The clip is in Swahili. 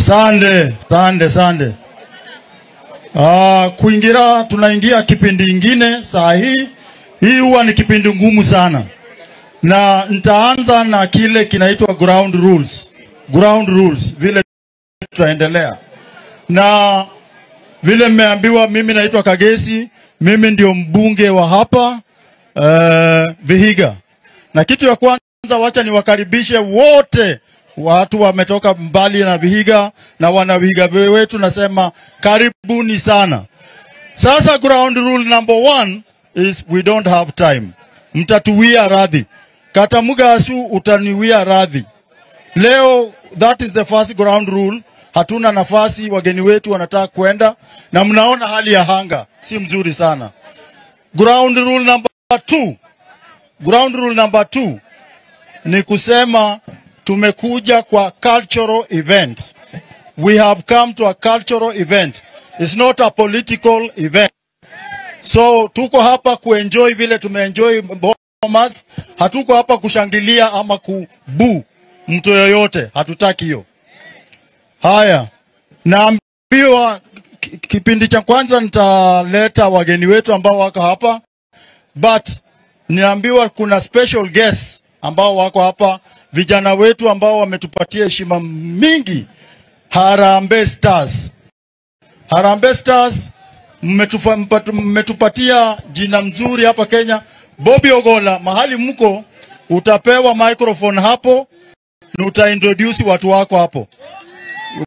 Sande, sande, sande. Ah, kuingira tunaingia kipindi ingine saa hii. Hii huwa ni kipindi ngumu sana, na nitaanza na kile kinaitwa ground rules. Ground rules, vile tutaendelea na vile mmeambiwa, mimi naitwa Kagesi, mimi ndio mbunge wa hapa uh, Vihiga, na kitu ya kwanza, wacha niwakaribishe wote watu wametoka mbali na Vihiga na wana Vihiga wetu, nasema karibuni sana. Sasa ground rule number one is we don't have time. Mtatuwia radhi, Katamugasu utaniwia radhi leo. That is the first ground rule. Hatuna nafasi, wageni wetu wanataka kwenda, na mnaona hali ya hanga si mzuri sana. Ground rule number two, ground rule number two ni kusema tumekuja kwa cultural event. We have come to a cultural event. It's not a political event. So tuko hapa kuenjoy vile tumeenjoy Bomas. Hatuko hapa kushangilia ama kubu mtu yoyote, hatutaki hiyo. Haya, naambiwa ki- kipindi cha kwanza nitaleta wageni wetu ambao wako hapa, but niambiwa kuna special guests ambao wako hapa, vijana wetu ambao wametupatia heshima mingi, Harambee Stars. Harambee Stars mmetufa- mpatu- mmetupatia jina mzuri hapa Kenya. Bobby Ogola, mahali mko utapewa microphone hapo na utaintroduce watu wako hapo.